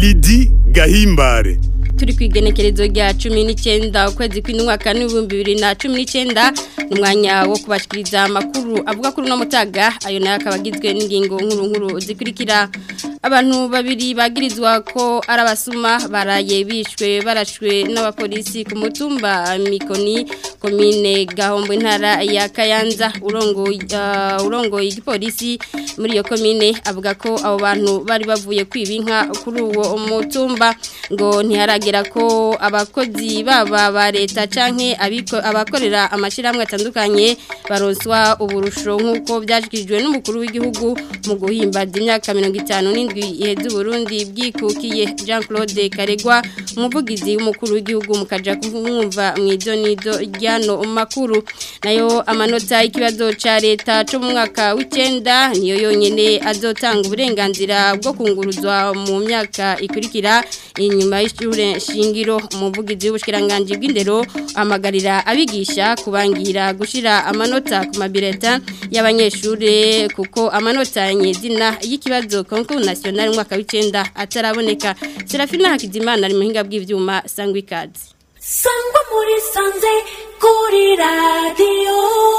Lidi Gahimbare turi ku igenekerezo rya cumi n'icyenda ukwezi kw'indwaka n'ibihumbi bibiri na cumi n'icyenda ni umwanya wo kubashikiriza amakuru avuga kuri uno mutaga ayo nayo akaba agizwe n'ingingo nkuru nkuru zikurikira abantu babiri bagirizwa ko ari abasuma baraye bishwe barashwe n'abapolisi ku mutumba mikoni komine gahombo intara ya kayanza urongoye igipolisi muri iyo komine avuga ko abo bantu bari bavuye kwiba inka kuri uwo mutumba ngo ntiharagera ko abakozi baba ba leta canke abakorera amashyirahamwe atandukanye baronswa uburusho nk'uko byashyikirijwe n'umukuru w'igihugu mu guhimbaza imyaka mirongo itanu n'indwi iheze uburundi bwikukiye jean claude karegwa umuvugizi w'umukuru w'igihugu mukaja kumwumva mu idonido ry'ano makuru nayo amanota y'ikibazo cya leta cyo mu mwaka w'icyenda niyo yonyine azotanga uburenganzira bwo kunguruzwa mu myaka ikurikira inyuma y'ishure shingiro umuvugizi w'ubushikiranganje bw'indero amagarira abigisha kubangira gushira amanota ku mabireta y'abanyeshure kuko amanota nyezina y'ikibazo concours national mwaka w'icenda ataraboneka Serafina Hakizimana ari muhinga bw'ivyuma sangwa ikazi sangwa muri sanze kuri radio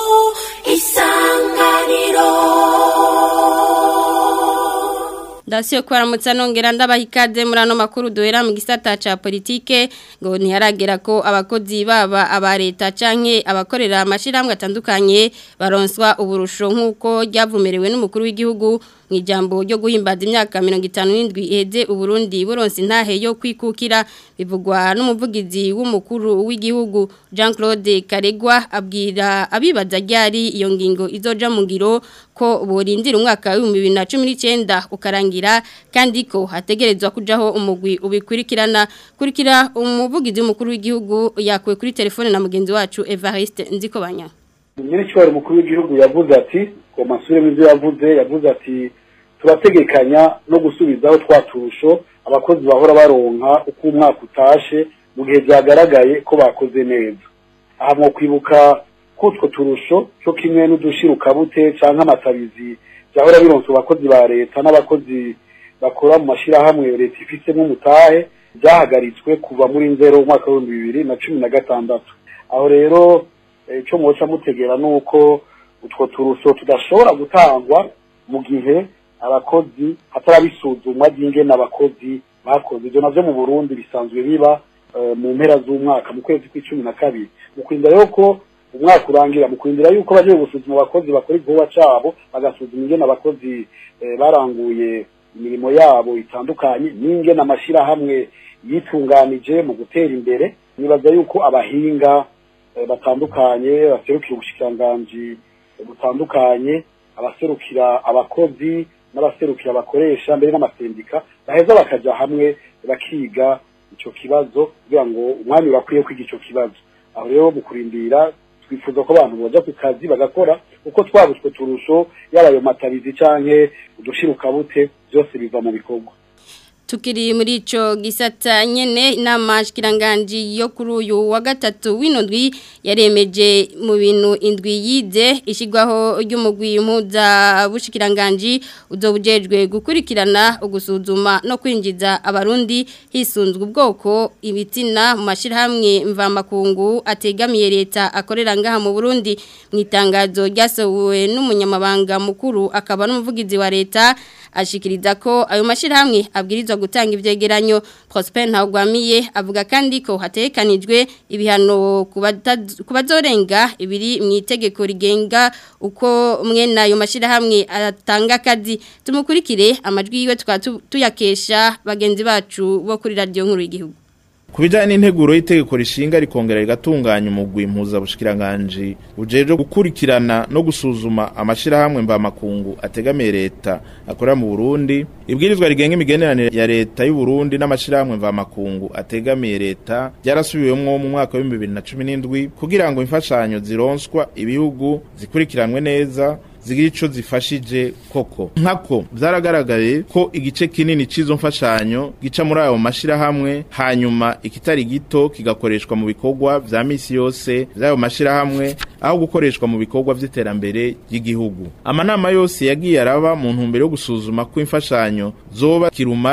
isanganiro Dasiyo kwaramutsa nongera ndabaha ikaze muri ano makuru duhera mu gisata ca politike ngo ntiharagera ko abakozi baba aba leta canke abakorera amashirahamwe atandukanye baronswa uburusho nk'uko ryavumerewe n'umukuru w'igihugu mu ijambo ryo guhimbaza imyaka mirongo itanu n'indwi iheze uburundi buronse intahe yo kwikukira bivugwa n'umuvugizi w'umukuru w'igihugu jean claude karegwa abwira abibaza ryari iyo ngingo izoja mu ngiro ko burindira umwaka w'ibihumbi bibiri na cumi n'icyenda ukarangira kandi ko hategerezwa kujaho umugwi ubikurikirana kurikira umuvugizi w'umukuru w'igihugu yakuwe kuri telefone na mugenzi wacu evariste nzikobanya nyir'icyubahiro umukuru w'igihugu yavuze ati ngo masubiremo ibyo yavuze yavuze ati turategekanya no gusubizaho twa turusho abakozi bahora baronka uko umwaka utashe mu gihe byagaragaye ko bakoze neza aha mu kwibuka kutwo turusho cyo kimwe n'udushirukabute cyangwa amatabizi byahora bironsa abakozi ba leta n'abakozi bakora mu mashyirahamwe leta ifitemo umutahe byahagaritswe kuva muri nzero umwaka w'ibihumbi bibiri na cumi na gatandatu aho rero icyo muca mutegera ni uko utwo turusho tudashobora gutangwa mu gihe abakozi hatarabisuzumwa ry'ingene abakozi bakoze ibyo navyo mu burundi bisanzwe biba mu mpera z'umwaka mu kwezi kw'icumi na kabiri mu kurinda rero ko umwaka urangira mu kurindira yuko bagiye gusuzuma abakozi bakora igikorwa cabo bagasuzuma ingene abakozi baranguye imirimo yabo itandukanye n'ingene amashirahamwe yitunganije mu gutera imbere nibaza yuko abahinga batandukanye baserukira ubushikiranganji butandukanye abaserukira abakozi n'abaserukira abakoresha mbere n'amasendika baheza bakaja hamwe bakiga ico kibazo kugira ngo umwanya urakwiye kwiga ico kibazo aho rero mu kurindira twifuza ko abantu boja ku kazi bagakora uko twabutswe turusho yaba ayo matabizi canke udushirukabute byose biva mu bikorwa tukiri muri ico gisata nyene inama shikiranganji yo kuri uyu wa gatatu w'inondwi yaremeje mu bintu indwi yize ishigwaho ry'umugwi impuza bushikiranganji uzobujejwe gukurikirana ugusuzuma no kwinjiza abarundi hisunzwe ubwoko ibitina mu mashirahamwe mvamakungu ategamiye leta akorera ngaha mu Burundi mu itangazo ryasohowe n'umunyamabanga mukuru akaba n'umuvugizi wa leta ashikiriza ko ayo mashirahamwe abwirizwa gutanga ivyegeranyo Prosper Ntagwamiye avuga kandi ko hatekanijwe ibihano kubazorenga ibiri mu itegeko rigenga uko mwene ayo mashirahamwe atanga akazi tumukurikire amajwi yiwe tuyakesha bagenzi bacu bo kuri radio nkuru y'igihugu Kubijanye n'integuro y'itegeko rishinga rikongera rigatunganya umugwi impuzabushikiranganje ujeje gukurikirana no gusuzuma amashirahamwe mvamakungu ategamiye leta akorera mu Burundi ibwirizwa rigenga imigeneranire ya leta y'u Burundi n'amashirahamwe mvamakungu ategamiye leta byarasubiwemwo mu mwaka wa 2017 kugira ngo imfashanyo zironswa ibihugu zikurikiranwe neza zigira ico zifashije koko nkako byaragaragaye ko igice kinini c'izo mfashanyo gica muri ayo mashirahamwe hanyuma ikitari gito kigakoreshwa mu bikorwa vya misi yose vy'ayo mashirahamwe aho gukoreshwa mu bikorwa vy'iterambere ry'igihugu amanama yose yagiye araba mu ntumbero yo gusuzuma ko imfashanyo zoba kirumara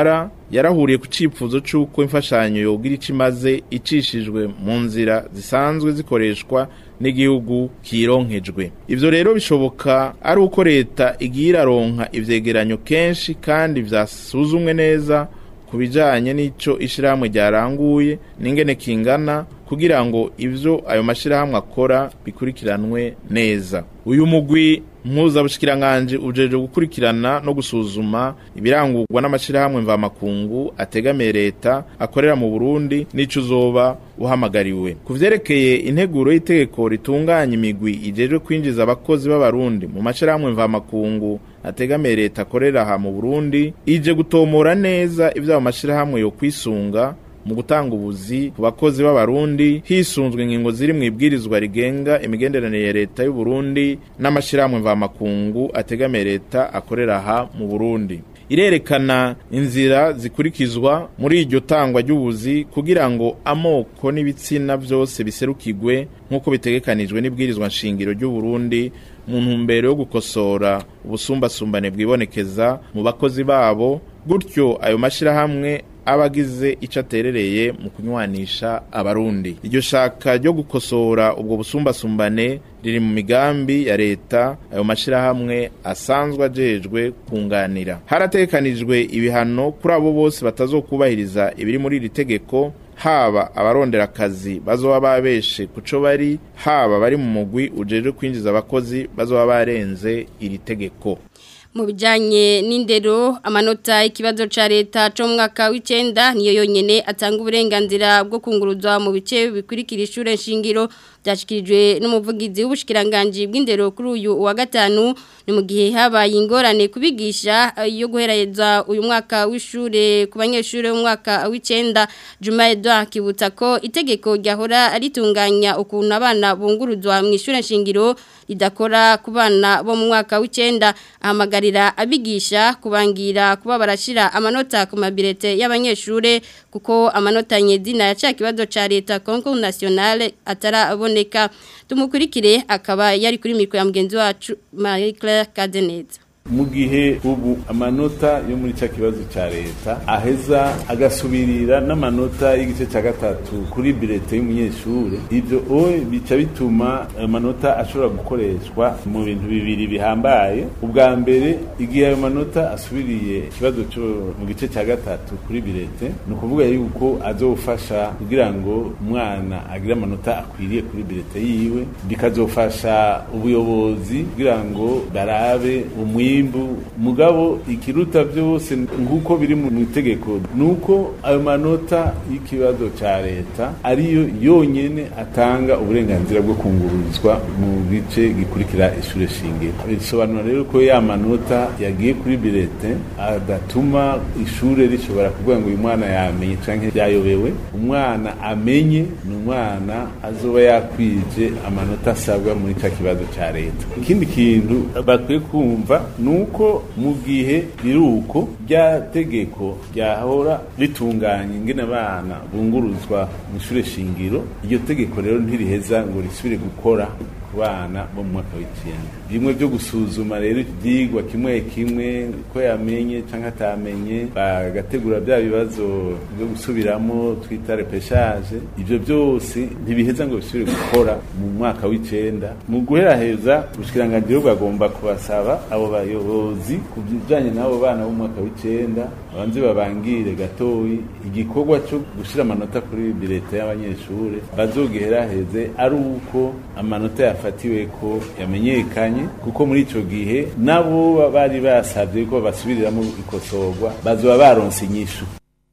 yarahuriye ku cyifuzo cy'uko imfashanyo yogira icyo imaze icishijwe mu nzira zisanzwe zikoreshwa n'igihugu kironkejwe ivyo rero bishoboka ari uko leta igiye iraronka ivyegeranyo kenshi kandi vyasuzumwe neza ku bijanye n'ico ishirahamwe ryaranguye n'ingene kingana kugira ngo ivyo ayo mashirahamwe akora bikurikiranwe neza uyu mugwi mpuzabushikiranganje ujeje gukurikirana no gusuzuma ibirangurwa n'amashirahamwe mvamakungu ategamiye leta akorera mu Burundi n'ico uzoba uhamagariwe ku vyerekeye integuro y'itegeko ritunganya imigwi ijejwe kwinjiza abakozi b'abarundi mu mashirahamwe mvamakungu ategamiye leta akorera aha mu Burundi ije gutomora neza ivyo ayo mashirahamwe yo kwisunga mu gutanga ubuzi ku bakozi b'abarundi hisunzwe ingingo ziri mu ibwirizwa rigenga imigenderanire ya leta y'u Burundi n'amashirahamwe mvamakungu ategamiye leta akorera aha mu Burundi irerekana inzira zikurikizwa muri iryo tangwa ry'ubuzi kugira ngo amoko n'ibitsina byose biserukigwe nk'uko bitegekanijwe n'ibwirizwa nshingiro ry'u Burundi mu ntumbero yo gukosora ubusumbasumbane bwibonekeza mu bakozi babo gutyo ayo mashirahamwe abagize icyo aterereye mu kunywanisha abarundi iryo shaka ryo gukosora ubwo busumbasumbane riri mu migambi ya leta ayo mashirahamwe asanzwe ajejwe kunganira haratekanijwe ibihano kuri abo bose batazokubahiriza ibiri muri iri tegeko haba abarondera akazi bazoba babeshe kuco bari haba bari mu mugwi ujejwe kwinjiza abakozi bazoba barenze iri tegeko mu bijyanye n'indero amanota ikibazo cya leta cyo mu mwaka w'icyenda niyo yonyine atanga uburenganzira bwo kunguruzwa mu bice bikurikira ishuri shingiro byashyikirijwe n'umuvugizi w'ubushyikiranganji bw'indero kuri uyu wa gatanu ni mu gihe habaye ingorane kubigisha yo guhereza uyu mwaka w'ishuri ku banyeshuri b'umwaka w'icyenda juma edouard kibutsa ko itegeko ryahora ritunganya ukuntu abana bunguruzwa mu ishuri shingiro ridakora ku bana bo mu mwaka w'icyenda ahamagarira abigisha kubangira kuba barashyira amanota ku mabirete y'abanyeshuri kuko amanota nyedina ya cya kibazo cya leta kongo nasiyonale ataraboneka tumukurikire akaba yari kuri mikoro ya mugenzi wacu marie claire kadeneza mu gihe ubu amanota yo muri cya kibazo cya leta aheza agasubirira n'amanota y'igice cya gatatu kuri birete y'umunyeshuri ibyo owe bica bituma amanota ashobora gukoreshwa mu bintu bibiri bihambaye ubwa mbere igihe ayo manota asubiriye ikibazo cyo mu gice cya gatatu kuri birete ni ukuvuga yuko azofasha kugira ngo umwana agire amanota akwiriye kuri birete yiwe bikazofasha ubuyobozi kugira ngo barabe umwi mwimbu mugabo ikiruta byose nkuko biri mu itegeko nuko ayo manota y'ikibazo ca leta ariyo yonyene atanga uburenganzira bwo kungururizwa mu gice gikurikira ishure shingiro bisobanura rero ko ya manota yagiye kuri birete adatuma ishure rishobora kuvuga ngo uyu mwana yamenye canke yayobewe umwana amenye ni umwana azoba yakwije amanota asabwa muri ca kibazo ca leta ikindi kintu bakwiye kumva nuko mu gihe biruko rya tegeko ryahora ritunganya ingene abana bunguruzwa mu ishure shingiro iryo tegeko rero ntiriheza ngo risubire gukora ku bana bo mu mwaka w'icyenda bimwe byo gusuzuma rero ibyigwa kimwe kimwe ko yamenye cyangwa atamenye bagategura bya bibazo byo gusubiramo twita repeshaje ibyo byose ntibiheza ngo bisubire gukora mu mwaka w'icyenda mu guheraheza ubushyikiranganzira bwagomba kubasaba abo bayobozi ku bijyanye n'abo bana b'umwaka w'icyenda babanze babangire gatoyi igikorwa cyo gushyira amanota kuri birete y'abanyeshuri bazogiheraheze ari uko amanota yafatiwe ko yamenyekanye kuko muri icyo gihe nabo bari basabye ko basubiriramo ikosorwa bazoba baronse inyishu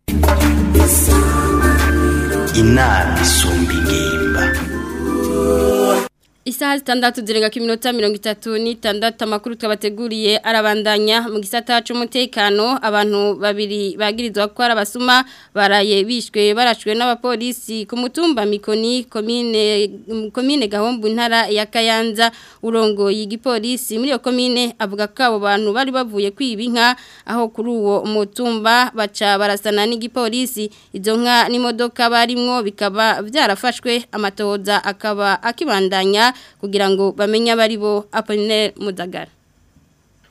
inama isumba ingimba Isaha zitandatu zirenga ku minota mirongo itatu n'itandatu amakuru twabateguriye arabandanya mu gisata cy'umutekano abantu babiri bagirizwa ko ari abasuma baraye bishwe barashwe n'abapolisi ku mutumba mikoni komine komine gahombo intara ya kayanza urongo y'igipolisi muri iyo komine avuga ko abo bantu bari bavuye kwiba inka aho kuri uwo mutumba baca barasana n'igipolisi izo nka n'imodoka barimwo bikaba byarafashwe amatohoza akaba akibandanya kugira ngo bamenye abari bo Apollinaire Mudagara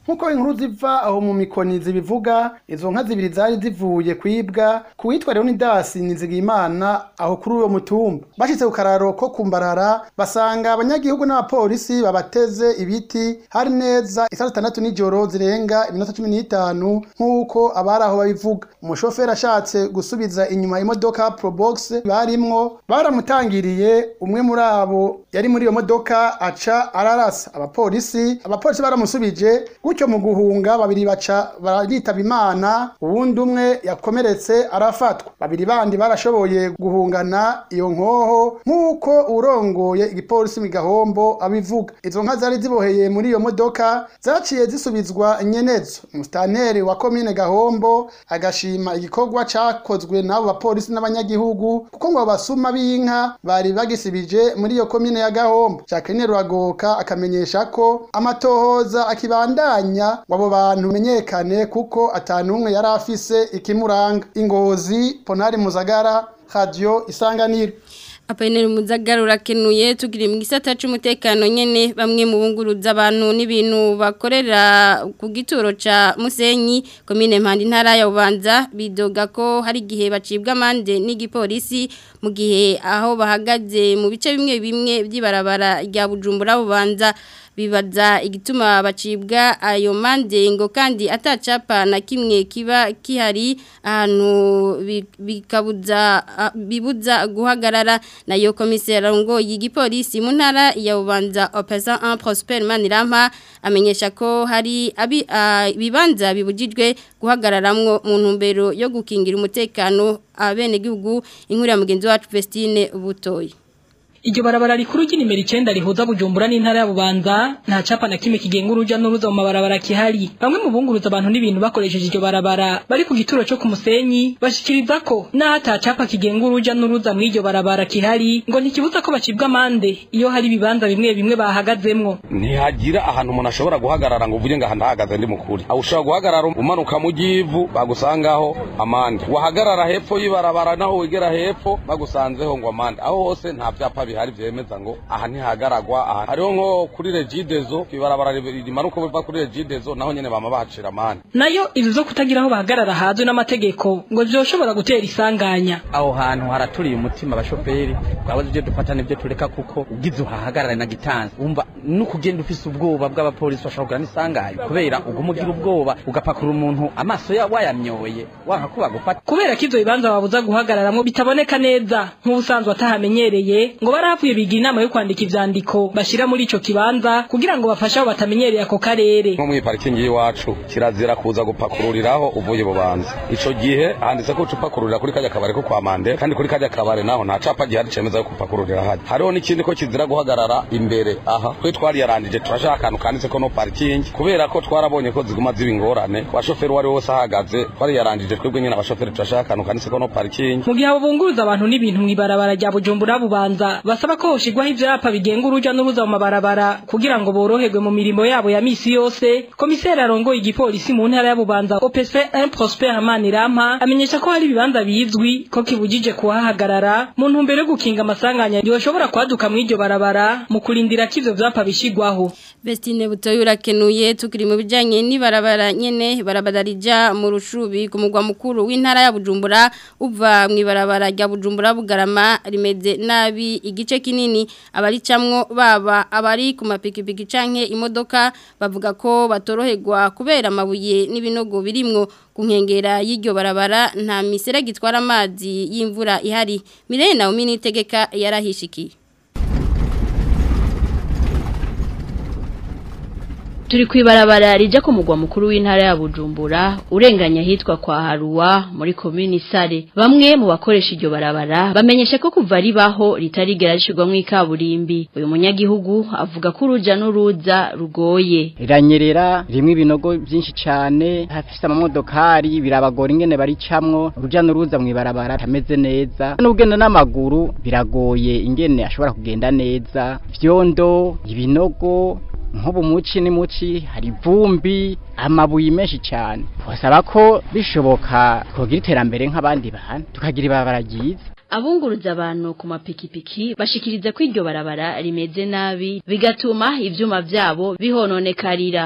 nk'uko inkuru ziva aho mu mikoni zibivuga izo nka zibiri zari zivuye kwibwa ku witwa leonidas nizigimana aho kuri uwo mutumba bashitse ku kararo ko kumbarara basanga abanyagihugu n'abapolisi babateze ibiti hari neza isaha zitandatu n'ijoro zirenga iminota cumi n'itanu nk'uko abari aho babivuga umushoferi ashatse gusubiza inyuma imodoka probox barimwo baramutangiriye umwe muri abo yari muri iyo modoka aca ararasa abapolisi abapolisi baramusubije gutyo mu guhunga babiri baca baritaba imana uwundi umwe yakomeretse arafatwa babiri bandi barashoboye guhungana iyo nkoho nk'uko urongoye igipolisi mu gahombo abivuga izo nka zari ziboheye muri iyo modoka zaciye zisubizwa nyenezo umusitaneri wa komine gahombo agashima igikorwa cakozwe n'abo bapolisi n'abanyagihugu kuko ngo abasuma b'inka bari bagisibije muri iyo komine ya gahombo jacqueline ruragoka akamenyesha ko amatohoza akibandanya ngo abo bantu menyekane kuko atanumwe yari afise ikimuranga ingozi ponari muzagara radio isanganiro Apaineri muzagara urakenuye tugiri mu gisata c'umutekano nyene bamwe mu bunguruza abantu n'ibintu bakorera ku gituro ca Musenyi komine Mpandi ntara ya Bubanza bidoga ko hari gihe bacibwa amande n'igipolisi mu gihe aho bahagaze mu bice bimwe bimwe by'ibarabara rya Bujumbura Bubanza bibaza igituma bacibwa ayo mande ngo kandi atacapa na kimwe kiba kihari ahantu bikabuza bibuza guhagarara nayo komisera ngo y'igipolisi mu ntara ya Bubanza Opesa 1 Prosper Manirampa amenyesha ko hari abi bibanza bibujijwe guhagararamwo mu ntumbero yo gukingira umutekano abene gihugu inkuru ya mugenzi wacu Vestine Butoyi Iryo barabara rikuru ry'inimero 9 rihuza Bujumbura n'intara ya Bubanza nta capa na kimwe kigenga uruja n'uruza mu mabarabara kihari bamwe mu bunguruza abantu n'ibintu bakoresheje iryo barabara bari ku gituro cyo ku Musenyi bashikiriza ko naho ata capa kigenga uruja n'uruza mu iryo barabara kihari ngo ntikibuza ko bacibwa amande iyo hari ibibanza bimwe bimwe bahagazemwo ntihagira ahantu umuntu ashobora guhagarara ngo uvuge ngo aha ndahagaze ndi mukuri aho ushobora guhagarara umanuka mu givu bagusangaho amande wahagarara hepfo y'ibarabara naho wegera hepfo bagusanzeho ngo amande aho hose nta vyapa bihari vyemeza ngo aha ntihagaragwa aha hariho nko kuri regidezo ibarabara rimanuka biva kuri regidezo naho nyene bama bahacira amande nayo ivyo zo kutagira aho bahagarara hazwe n'amategeko ngo vyoshobora gutera isanganya aho hantu haraturiye umutima abashoferi twabuze ibyo dufata n'ibyo tureka kuko ugize uhahagarare na gitansi wumva n'ukugenda ufise ubwoba bw'abapolisi bashobora kugira n'isanganya kubera uguma ugira ubwoba ugapakura umuntu amaso ya wayamyoye wanka ko bagufata kubera ko ivyo bibanza babuza guhagararamwo bitaboneka neza nk'ubusanzwe atahamenyereye ngo barahavuye bigira inama yo kwandika ivyandiko bashira muri ico kibanza kugira ngo bafashe abo batamenyereye ako karere nko muri parikingi y'iwacu kirazira kuza gupakururiraho uvuye bubanza ico gihe handitse ko upakururira kuri kajya kabare ko kwa mande kandi kuri kajya kabare naho nta capa gihari cemeza yo kupakururira hadi hariho n'ikindi ko kizira guhagarara imbere aha twe twari yarandije turashaka akantu kanditse ko no parikingi kubera ko twarabonye ko ziguma ziba ingorane ku bashoferi uwo ari wose ahagaze twari yarandije twebwe nyine abashoferi turashaka akantu kanditse ko no parikingi mu gihe abo bunguruza abantu n'ibintu mw'ibarabara rya bujumbura bubanza basaba ko hoshigwaho ivyapa bigenga uruja n'uruza mu mabarabara kugira ngo boroherwe mu mirimo yabo ya misi yose komiseri arongoye igipolisi mu ntara ya bubanza OPC 1 Prosper Hamanirampa amenyesha ko hari ibibanza bizwi ko kibujije kuhahagarara mu ntumbero yo gukinga amasanganya yoshobora kwaduka mu iryo barabara mu kurindira ko ivyo vyapa bishigwaho Vestine butoyi urakenuye tukiri mu bijanye n'ibarabara nyene barabara rija mu rushubi ku mugwa mukuru w'intara ya Bujumbura uva mu ibarabara rya Bujumbura bugarama rimeze nabi igice kinini abaricamwo baba abari ku mapikipiki canke imodoka bavuga ko batoroherwa kubera amabuye n'ibinogo birimwo ku nkengera y'iryo barabara nta misere gitwara amazi y'imvura ihari Mirene Naomi nitegeka yarahishikiye Turi kwibarabara rija ku mugwa mukuru w'intara ya Bujumbura urenganya hitwa kwa Haruwa muri komini Sare bamwe mu bakoresha iryo barabara bamenyesha ko kuva ribaho ritarigera rishirwamwo ikaburimbi uyu munyagihugu avuga ko uruja n'uruza rugoye riranyerera rimwe ibinogo byinshi cyane hafise amamodokari birabagora ingene baricamwo uruja n'uruza mu ibarabara tameze neza n'ugenda n'amaguru biragoye ingene ashobora kugenda neza vyondo ibinogo nk'ubu muci ni muci hari ivumbi amabuye menshi cyane twasaba ko bishoboka twogira iterambere nk'abandi bantu tukagira ibarabara ryiza abunguruza abantu ku mapikipiki bashikiriza ko iryo barabara rimeze nabi bigatuma ivyuma vyabo bihononekarira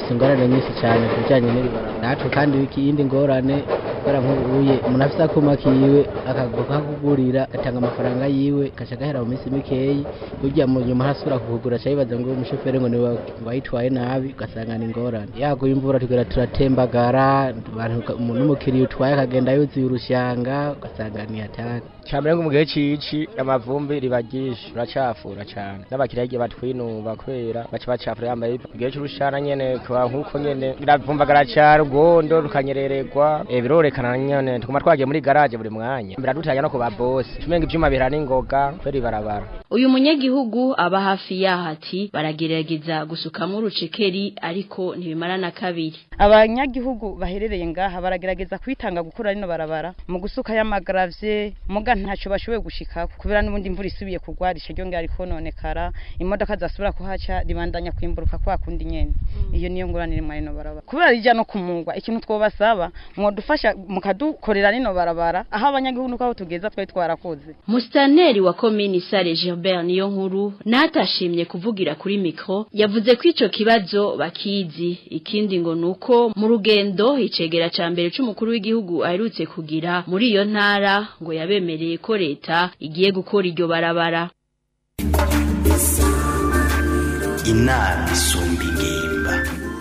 dufite ingorane nyinshi cyane ku bijyanye n'iribarabara natwe kandi ikindi ngorane kubera nk'ubuye umuntu afite akuma kiwe akakugurira agatanga amafaranga yiwe gaca gahera mu minsi mikeyi burya mu nyuma hasubira kukugura aca yibaza ngo umushoferi ngo niwe wayitwaye nabi ugasanga ni ingorane yaguye imvura tugera turatembagara n'umukiriya utwaye akagenda yuzuye urushanga ugasanga ni hatari cyambere ngo mu gihe cici amavumbi riba ryinshi uracafura cyane n'abakiriya igihe batwinuba kubera baca bacafura yambaye mu gihe cy'urushana nyene kuba nk'uko nyene biravumbagara cyane urwondo rukanyerererwa e, birorekana nyene tuguma twagiye muri garage buri mwanya biradutanya no ku babosi tumenga ivyuma bihera n'ingoga kubera ibarabara uyu munyagihugu aba hafi yaho ati baragerageza gusukamo urucekeri ariko ntibimara na kabiri abanyagihugu baherereye ngaha baragerageza kwitanga gukora rino barabara mu gusuka y'amagravye muga ntacyo bashoboye gushika kubera n'ubundi imvura isubiye kugwa risha ryo ngari kononekara imodoka zasubira kuhaca ribandanya kwimburuka kwa kundi nyene iyo niyo nguranire mwa rino barabara kubera rija no kumungwa ikintu twobasaba mwodufasha mukadukorera rino barabara aho abanyagihugu nuko aho tugeza twari twarakoze Mustaneri wa komini Sare Gilbert niyo nkuru natashimye kuvugira kuri mikro yavuze ko ico kibazo bakizi ikindi ngo nuko mu rugendo icegera ca mbere c'umukuru w'igihugu aherutse kugira muri iyo ntara ngo yabemereye ko leta igiye gukora iryo barabara inama isumba ingimba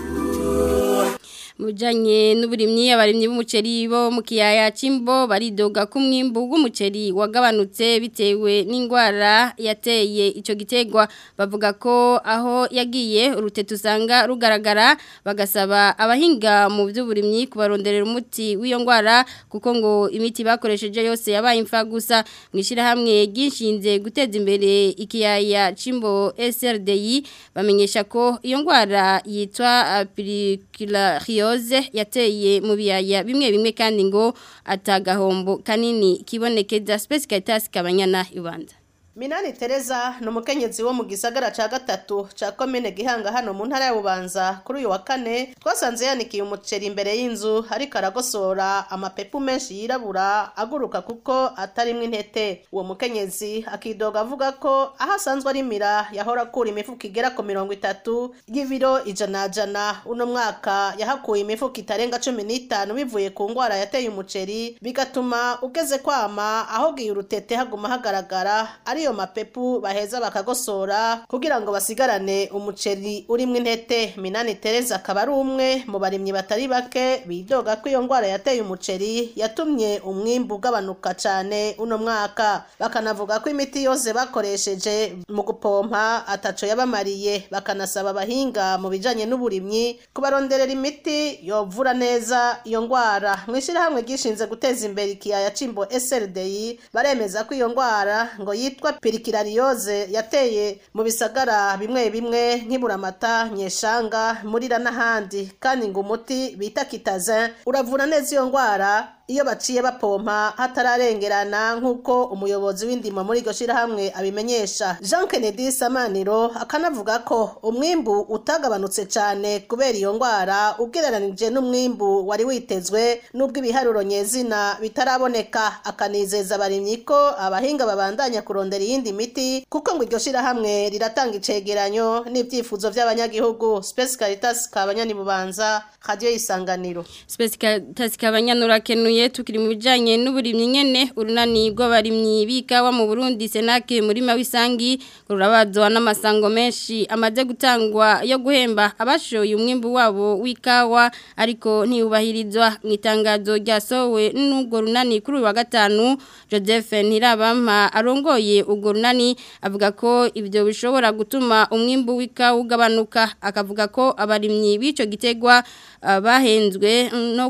mujanye n'uburimyi abarimyi b'umuceri bo mu kiyaya c'imbo baridoga ko umwimbu w'umuceri wagabanutse bitewe n'indwara yateye ico gitegwa bavuga ko aho yagiye urutete usanga rugaragara bagasaba abahinga mu by'uburimyi kubaronderera umuti w'iyo ndwara kuko ngo imiti bakoresheje yose yabaye imfa gusa mwishira hamwe gishinze guteza imbere ikiyaya c'imbo SRDI bamenyesha ko iyo ndwara yitwa Pyrrhiziose yateye mu biyaya bimwe bimwe kandi ngo atagahombo kanini kibonekeza Space Caritas kabanyana ibanza Minani Teresa ni umukenyezi wo mu gisagara ca gatatu ca komine Gihanga hano mu ntara ya Bubanza kuri uyu wa kane twasanze yanikiye umuceri imbere y'inzu ariko aragosora amapepu menshi yirabura aguruka kuko atarimwe intete uwo mukenyezi akidoga avuga ko aho asanzwe arimira yahora akura imifuka igera ku mirongo itatu y'ibiro ijana jana uno mwaka yahakuye imifuka itarenga cumi n'itanu bivuye ku ngwara yateye umuceri bigatuma ugeze kwama aho giye urutete haguma hagaragara ari ariyo mapepu baheza bakagosora kugira ngo basigarane umuceri urimo intete minani tereza akaba ari umwe mu barimyi batari bake bidoga ko iyo ndwara yateye umuceri yatumye umwimbu ugabanuka cyane uno mwaka bakanavuga ko imiti yose bakoresheje mu gupompa ataco yabamariye bakanasaba abahinga mu bijanye n'uburimyi kubaronderera imiti yovura neza iyo ndwara mu ishyirahamwe ryishinze guteza imbere ikiyaya cimbo SLDI baremeza ko iyo ndwara ngo yitwa pirikirariyoze yateye mu bisagara bimwe bimwe nk'iburamata nyeshanga murira n'ahandi kandi ngo umuti bita kitazin uravura neza iyo ndwara iyo baciye bapompa hatararengerana nk'uko umuyobozi w'indimo muri iryo shyirahamwe abimenyesha jean kennedy samaniro akanavuga ko umwimbu utagabanutse cyane kubera iyo ndwara ugereranije n'umwimbu wari witezwe n'ubwo ibiharuro nyezina bitaraboneka akanizeza abarimyi ko abahinga babandanya kurondera iyindi miti kuko ngo iryo shyirahamwe riratanga icegeranyo n'ibyifuzo by'abanyagihugu space caritas kabanyani bubanza radio isanganiro Space Caritas kabanyana kenuye tukiri mu bijanye n'uburimyi nyene urunani rw'abarimyi bikawa mu Burundi Senake muri mawisangi rurabazwa n'amasango menshi amaze gutangwa yo guhemba abashoye umwimbu wabo wikawa ariko ntiyubahirizwa mu itangazo ryasowe n'ubwo runani kuri uyu wa gatanu Joseph Ntirabampa arongoye ubwo runani avuga ko ibyo bishobora gutuma umwimbu w'ikawa ugabanuka akavuga ko abarimyi b'ico gitegwa bahenzwe no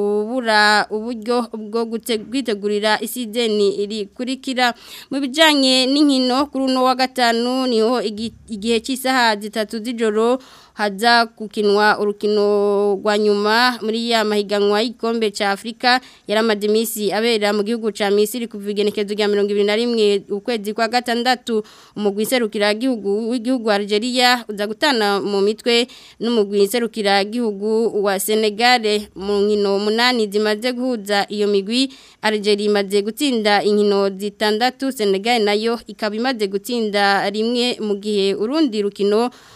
kubura uburyo bwo kwitegurira isideni rikurikira mu bijyanye n'inkino kuri uno wa gatanu niho igihe cy'isaha zitatu z'ijoro haza gukinwa urukino rwa nyuma muri ya mahiganwa y'igikombe cya afurika yaramaze iminsi abera mu gihugu cya misiri kuva igenekezo rya mirongo ibiri na rimwe ukwezi kwa gatandatu umugwi nserukiragihugu w'igihugu Algeria uza gutana mu mitwe n'umugwi nserukiragihugu wa senegare mu nkino umunani zimaze guhuza iyo migwi Algeria imaze gutsinda inkino zitandatu senegare nayo ikaba imaze gutsinda rimwe mu gihe urundi rukino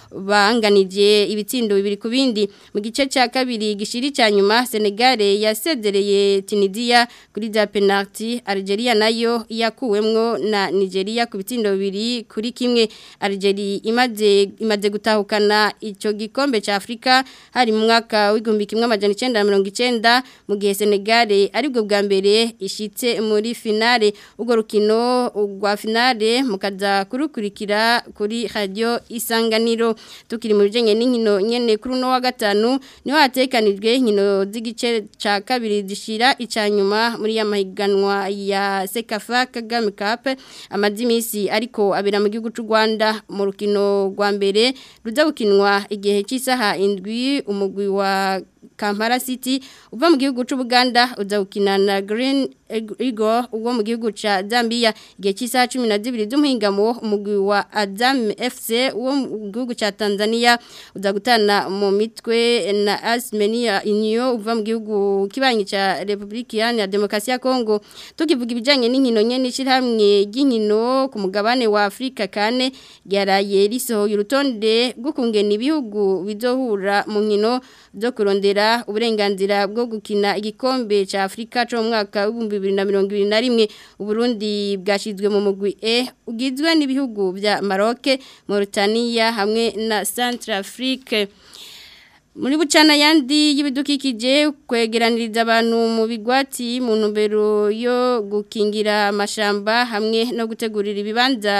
banganije ibitsindo bibiri ku bindi mu gice cya kabiri gishiri cya nyuma Senegal yasezereye Tunisia kuri za penalty Algeria nayo yakuwemwo na Nigeria ku bitsindo bibiri kuri kimwe Algeria imaze imaze gutahukana ico gikombe ca Afrika hari mu mwaka w'igihumbi kimwe amajana 1990 mu gihe Senegal aribwo bwa mbere ishitse muri finale ubwo rukino rwa finale mukaza kurukurikira kuri radio isanganiro tukiri mu bijanye n'inkino nyene kuri no wa gatanu niho hatekanijwe inkino z'igice ca kabiri zishira ica nyuma muri ya mahiganwa ya Sekafa Kagame Cup amazimisi ariko abera mu gihugu c'u Rwanda mu rukino rwa mbere ruza gukinwa igihe cy'isaha indwi umugwi wa Kampala City uva mu gihugu c'u Buganda uza gukina na Green Eagle uwo mu gihugu ca Zambia igihe cy'isaha 12 z'umuhingamo umugwi wa Azam FC uwo mu gihugu ca Tanzania uza gutana mu mitwe na Asmenia Inyo uva mu gihugu kibanyi ca Republika ya Demokarasi ya Kongo tukivuga ibijanye n'inkino nyene shirahamwe ry'inkino ku mugabane wa Afrika kane ryaraye risohoye urutonde rwo kungena ibihugu bizohura mu nkino zo kurondera uburenganzira bwo gukina igikombe ca Afrika cyo mu mwaka wa 2021 Uburundi bwashizwe mu mugwi E ugizwe n'ibihugu bya Maroc, Mauritania hamwe na Centrafrique muri bucana yandi y'ibidukikije kwegeraniriza abantu mu bigwati mu ntumbero yo gukingira amashamba hamwe no gutegurira ibibanza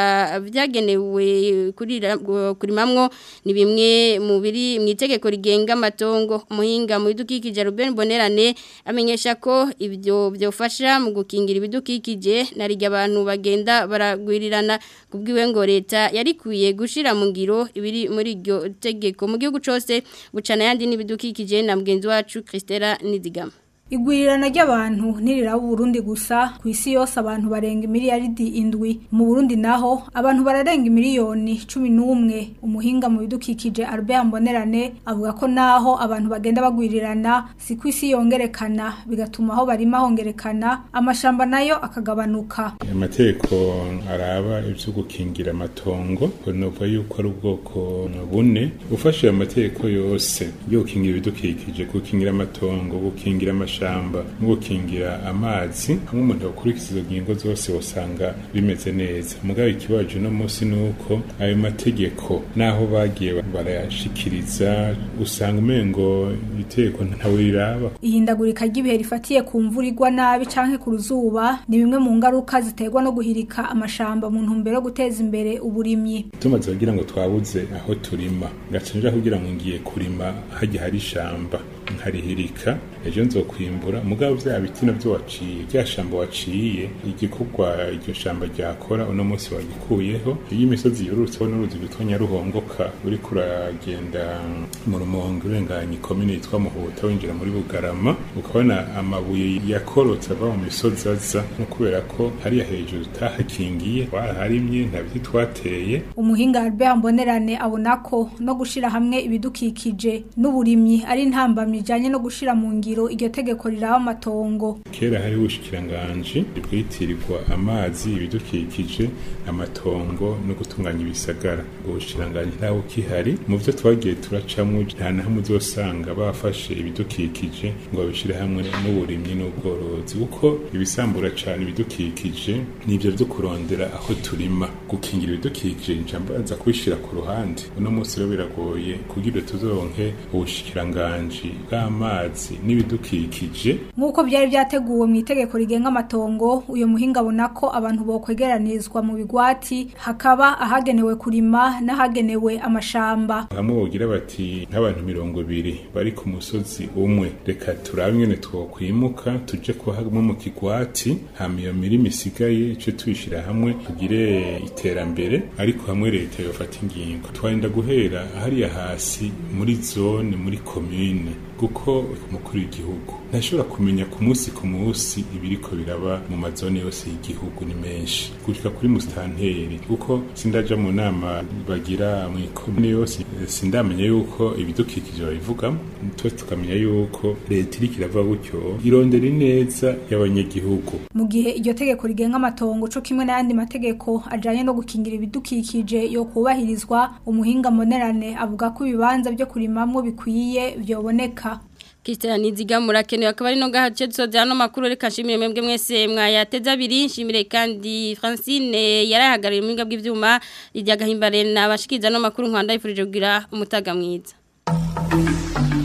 byagenewe kurimamwo ni bimwe mu biri mu itegeko rigenga amatongo umuhinga mu bidukikije Ruben Bonerane amenyesha ko ibyo byofasha mu gukingira ibidukikije narijya abantu bagenda baragwirirana kubwiwe ngo leta yarikuye gushira mu ngiro ibiri muri iryo tegeko mu gihugu cyose bucana yandi n'ibidukikije na mugenzi wacu Christela Nizigama Igwirirana ry'abantu ntiriraba Burundi gusa ku isi yose abantu barenga miliyaridi indwi mu Burundi naho abantu bararenga miliyoni cumi n'umwe umuhinga mu bidukikije Albert Mbonerane avuga ko naho abantu bagenda bagwirirana si ku isi yongerekana bigatuma aho barima hongerekana amashamba nayo akagabanuka amategeko araba ibyo gukingira amatongo novuga yuko ari ubwoko bune ufashe ayo mategeko yose yo gukingira ibidukikije gukingira amatongo gukingira amashamba amashamba no gukingira amazi hamwe umuntu akurikiza izo ngingo zose usanga bimeze neza mugabo ikibazo no munsi nuko ayo mategeko naho bagiye barayashikiriza usanga umengo iteko ntawe riraba ihindagurika ry'ibihe rifatiye ku mvura igwa nabi canke ku ruzuba ni bimwe mu ngaruka ziterwa no guhirika amashamba mu ntumbero yo guteza imbere uburimyi tumaze kugira ngo twabuze aho turima ngaca nja kugira ngo ngiye kurima hajya hari ishamba nkarihirika ejo nzokwimbura mugabo vya biti navyo waciye rya shamba waciye igikorwa iryo shamba ryakora uno munsi wagikuyeho iyo imisozi yorurutseho n'uruzi rwitwa nyaruhongoka uriko uragenda mu rumonge urenganya ikomine yitwa muhuta winjira muri bugarama ukabona amabuye yakorotse ava mu misozi aza no kubera ko hariya hejuru utahakingiye waraharimye nta biti twateye umuhinga Albert Mbonerane abona ko no gushira hamwe ibidukikije n'uburimyi ari intambamyi bijanye no gushira mu ngiro iryo tegeko riraba amatongo kera hari ubushikiranganje bwitirirwa amazi ibidukikije amatongo no gutunganya ibisagara ubwo bushikiranganje ntawo kihari mu byo twagiye turacamwo nta na hamwe uzosanga bafashe ibidukikije ngo babishire hamwe n'uburimyi n'ubworozi kuko ibisambura cane ibidukikije nivyo vyo kurondera aho turima gukingira ibidukikije njambaza kubishira ku ruhande uno munsi rero biragoye kugira tuzoronke ubushikiranganje bw'amazi n'ibidukikije nk'uko byari byateguwe mu itegeko rigenga amatongo uyu muhinga abona ko abantu bokwegeranirizwa mu bigwati hakaba ahagenewe kurima n'ahagenewe amashamba hamwe bogira bati nk'abantu mirongo ibiri bari ku musozi umwe reka turabe ingene twokwimuka tuje ko hamwe mu kigwati hama iyo mirima isigaye ico tuyishira hamwe tugire iterambere ariko hamwe leta yofata ingingo twarinda guhera hariya hasi muri zone muri komine kuko umukuru w'igihugu ntashobora kumenya ku munsi ku munsi ibiriko biraba mu mazone yose y'igihugu ni menshi gushika kuri musitanteri kuko sindaja mu nama bagira mu ikomune yose sindamenya yuko ibidukikije babivugamo twese tukamenya yuko leta iriko irava gutyo irondera ineza y'abanyagihugu mu gihe iryo tegeko rigenga amatongo co kimwe n'ayandi mategeko ajanye no gukingira ibidukikije yo kubahirizwa umuhinga monerane avuga ko ibibanza byo kurimamwo bikwiye vyoboneka Christian Niziga murakenewe akaba ari no gahace tusoza hano makuru reka nshimire mwebwe mwese mwayateza abiri nshimire kandi Francine yarahagarariye mu bw'ivyuma rijya gahimbare nabashikiza no makuru nkwanda yifurije kugira umutaga mwiza